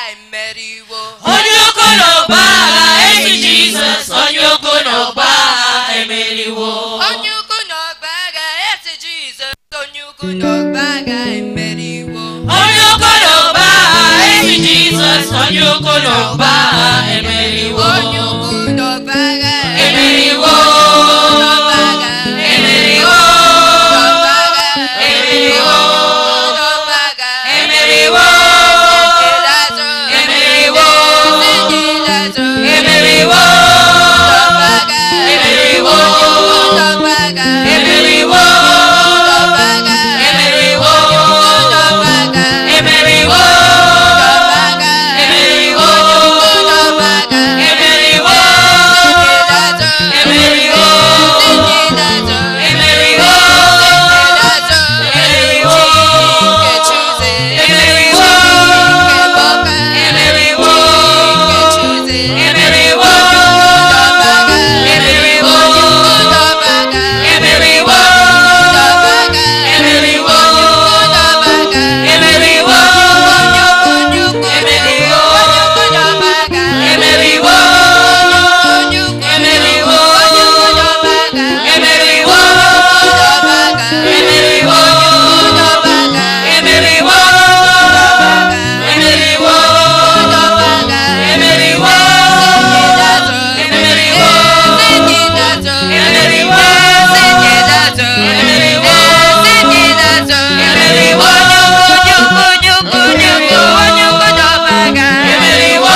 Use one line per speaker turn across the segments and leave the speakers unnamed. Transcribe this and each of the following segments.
emeriwo
onye ukwu n'ọgba agha ezi jizọs onye ukwu n'ọgba agha emeriwo
onye ukwu n'ọgba agha esi jizọs onye ukwu n'ọgba agha emeriwo
onye ukwu n'ọgba agha ezi jizọs onye ukwu n'ọgba agha emeriwo
onye ukwu n'ọgba agha
emeriwo
n'ọgba agha
emeriwo
n'ọgba agha
emeriwo
n'ọgba agha
emeriwo
Ịlazụ
emeriwo
ndị ịlazụ
emeriwo
n'ọgba agha
emeriwo
n'ọgba agha
emeriwo
n'ọgba agha
emeriwo
n'ọgba agha
emeriwo
n'ọgba agha
emeriwo
n'ọgba agha
emeriwo
Ịlazụ
emeriwo
ndị ịlazụ
emeriwo
ịlazụ
emeriwo
nke Chuze
emeriwo
nke Bọka
emeriwo
nke Chuze
emeriwo
n'ọgba agha
emeriwo
n'ọgba agha
emeriwo
n'ọgba agha
emeriwo
n'ọgba agha
emeriwo
onye ukwu
emeriwo
onye ukwu n'ọgba agha
emeriwo
onye ukwu
emeriwo
onye ukwu n'ọgba agha
emeriwo
n'ọgba agha
emeriwo
n'ọgba agha
emeriwo emeriwo
n'ọgba agha
emeriwo emeriwo emeriwo emeriwo emeriwo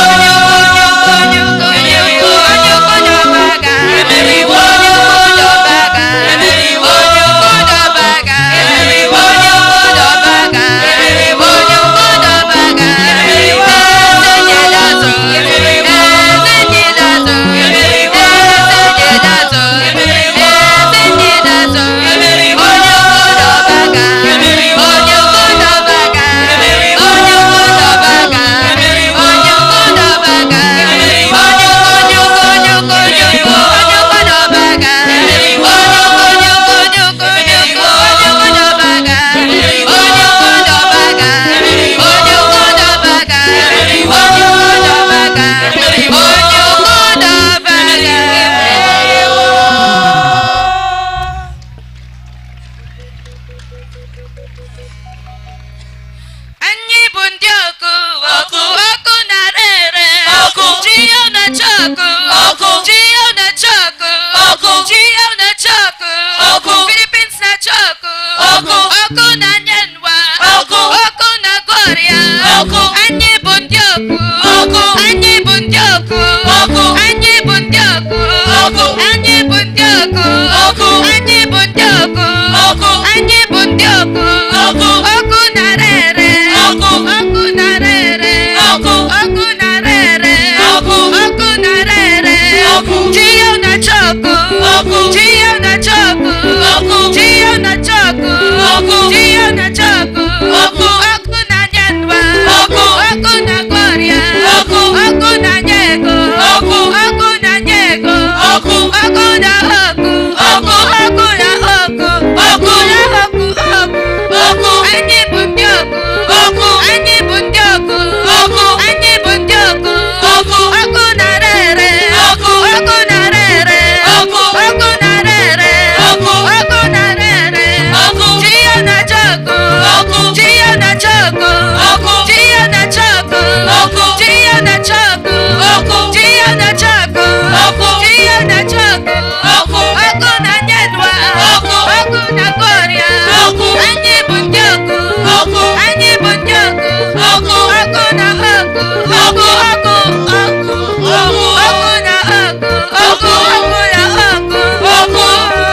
emeriwo emeriwo emeriwo
Anyị bụ ndị ọkụ
Ọkụ.
ọkụ na-ara ere
Ọkụ.
ji ya na-acha ọkụ
Ọkụ.
ji ya na-acha ọkụ
Ọkụ.
ji ya na-acha ọkụ
Ọkụ.
Philippines na-acha ọkụ
Ọkụ.
ọkụ na-anye nwa
Ọkụ.
ọkụ na-agụ ọrịa
Ọkụ.
anyị bụ ndị ọkụ
Ọkụ.
anyị bụ ndị ọkụ
Ọkụ.
anyị bụ ndị ọkụ
Ọkụ.
anyị bụ ndị ọkụ
Ọkụ.
anyị bụ ndị ọkụ
Ọkụ.
anyị bụ ndị ọkụ
Ọkụ.
ọkụ na-ara ere
Ọkụ.
ọkụ na-ara ere
Ọkụ.
ọkụ na-ara ere
Ọkụ.
ọkụ na-ara ere
Ọkụ.
ji ya na-acha ọkụ
Ọkụ.
ji ya na-acha ọkụ
Ọkụ.
ji ya na-acha ọkụ
Ọkụ.
ji ya na-acha ọkụ
Ọkụ.
ọkụ na-anye nwa
Ọkụ.
ọkụ na-agụ ọrịa
Ọkụ.
ọkụ na-anye ego
Ọkụ.
ọkụ na-anye ego
Ọkụ.
ọkụ na ọkụ
Ọkụ.
ọkụ na ọkụ
Ọkụ.
na ọkụ ọkụ
Ọkụ.
anyị bụ ndị ọkụ
Ọkụ.
anyị bụ ndị ọkụ
Ọkụ.
anyị bụ ndị ọkụ
Ọkụ.
ọkụ na-ara ere
Ọkụ.
ọkụ na-ara ere
Ọkụ.
ọkụ na-ara ere
Ọkụ.
ọkụ na-ara ere
Ọkụ.
ji ya na-acha ọkụ
Ọkụ.
ji ya na-acha ọkụ
Ọkụ.
ji ya na-acha ọkụ
Ọkụ.
ji ya na-acha ọkụ
Ọkụ.
ji ya na-acha ọkụ
Ọkụ.
ji ya na-acha ọkụ
Ọkụ.
ọkụ na-nye nwa
Ọkụ.
ọkụ na-agụ ọrịa
Ọkụ.
anyị bụ ndị ọkụ
Ọkụ.
anyị bụ ndị ọkụ
Ọkụ.
ọkụ na ọkụ
Ọkụ.
ọkụ ọkụ
Ọkụ.
ọkụ na ọkụ
Ọkụ.
ọkụ na ọkụ
Ọkụ.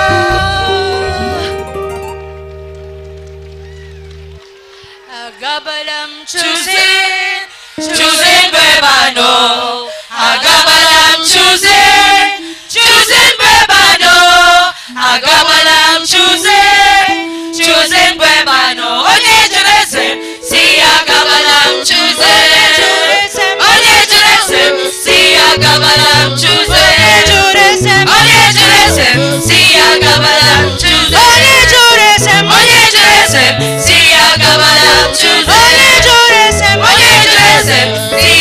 agabala m
Choosing, choosing Bebano. Agabalam choosing, choosing Bebano. Agabalam choosing, choosing Bebano. Onye Jerusalem, see Agabalam choosing. Onye Jerusalem, see Agabalam choosing. Onye Jerusalem, see Agabalam choosing. Onye Jerusalem, Onye Jerusalem, see Agabalam choosing. Onye Jerusalem, Onye Jerusalem, see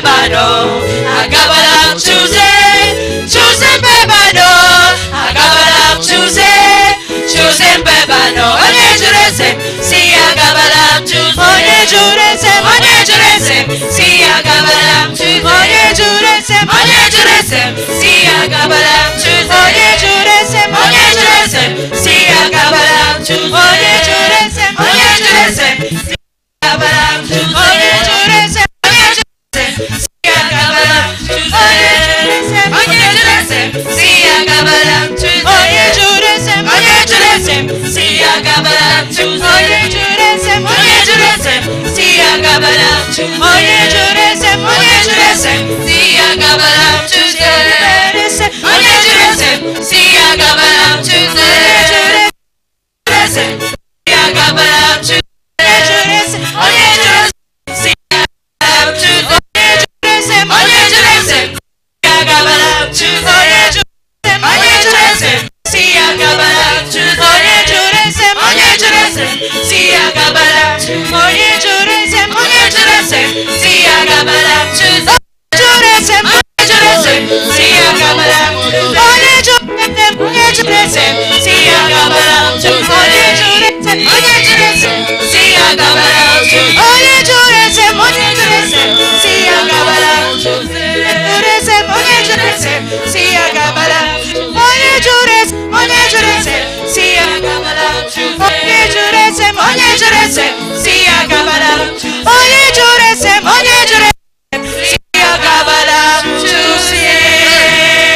mbebano agabala m chuze chuze mbebano agabala m chuze chuze mbebano onye jụrụ eze m si ya agabala m chuze onye jụrụ eze m onye jụrụ eze m si ya agabala m chuze onye jụrụ eze m onye jụrụ eze m si ya agabala m chuze onye jụrụ eze m onye jụrụ eze m si ya agabala m chuze onye jụrụ eze m onye jụrụ eze m si ya agabala m chuze onye jụrụ eze m onye jụrụ eze m si ya agabala m chuze onye jụrụ eze m onye jụrụ eze m si ya agabala m chuze onye jụrụ eze m onye jụrụ eze m si ya agabala m chuze onye jụrụ eze m onye jụrụ eze m si ya agabala m chuze onye jụrụ eze m onye jụrụ eze m si ya agabala m chuze onye jụrụ eze m si ya agabala m chuze eze si ya agabala m chuze onye jụrụ eze si ya agabala m chuze onye jụrụ eze m si ya agabala m chuze onye jụrụ eze m si ya agabala m chuze onye jụrụ eze m onye jụrụ eze m si ya agabala m chuze onye jụrụ eze m onye jụrụ eze m si ya agabala m chuze jụrụ eze m onye jụrụ eze m si ya agabala m chuze onye jụrụ eze m onye jụrụ eze m si ya agabala m chuze onye jụrụ eze m onye jụrụ eze m si ya agabala m chuze onye jụrụ eze m onye jụrụ eze m si ya agabala m chuze jụrụ eze m onye jụrụ eze m si ya agabala m chuze onye jụrụ eze m onye jụrụ eze m si ya agabala m chuze onye jụrụ eze m onye jụrụ eze m si ya agabala m chuze onye jụrụ eze m onye jụrụ eze m si ya agabala m chuze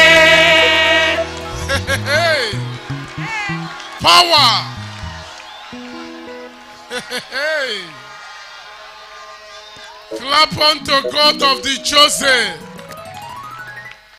Hey. Power. Hey. Clap unto God of the chosen.